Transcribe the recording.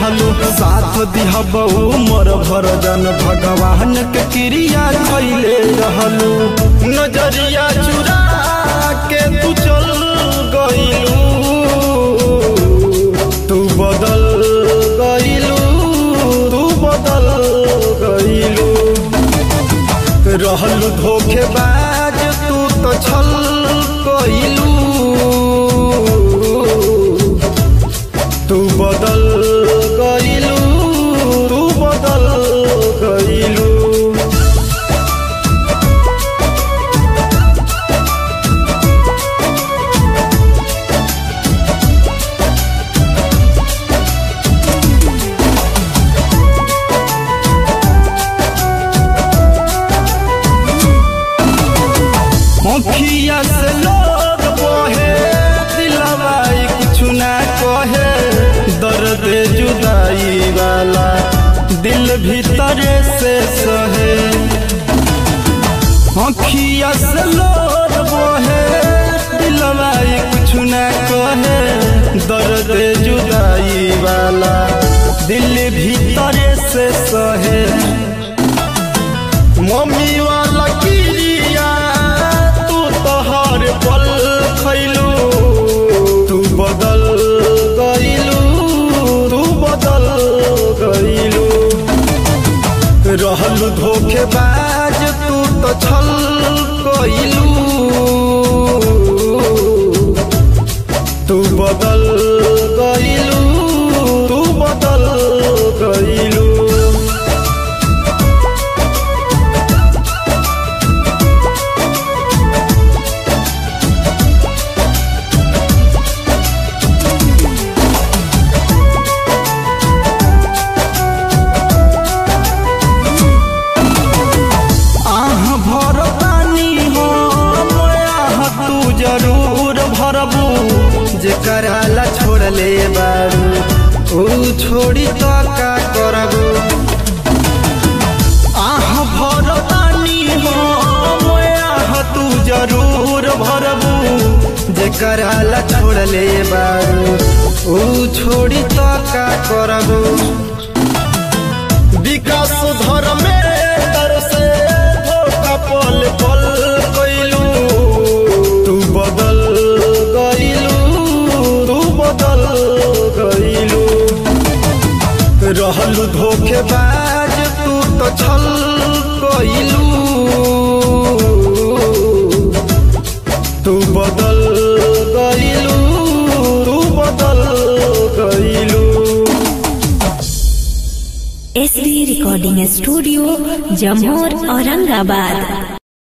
रहलू साथ दिहबू मोर भर जन भगवान के क्रिया खैले रहलू नजरिया चुरा के तू चल गईलू तू बदल गईलू तू बदल गईलू रहलू धोखेबाज तू तो छल गईलू तू बदल गईलू तू बदल गईलू मुखिया से लोग बोहे दिलवाई कुछ ना कहे दर्द जुदाई वाला दिल भीतरे से सहे मुखिया से लोग बोहे दिलवाई कुछ ना कहे दर्द जुदाई वाला दिल भीतरे से सहे मम्मी वाला किरिया तू तो हर पल खैलू तू बदल गईलू तू बदल गईलू रहलू धोखेबाज तू तो छल गईलू तू बदल गईलू तू बदल गईलू आह भरतानी हो आह तू जरूर भरबू जेकरा ला छोड़ले बारू ऊ छोड़ी तो का करबू आह भरतानी हो आह तू जरूर भरबू जेकरा ला छोड़ले बारू ऊ छोड़ी तो का करबू विकास धर्मे से धोखा पल पल गईलू तू बदल गईलू तू बदल गईलू रहलू धोखेबाज तू तो छल गईलू तू बदल गईलू तू बदल गईलू एस बी रिकॉर्डिंग स्टूडियो जमोर औरंगाबाद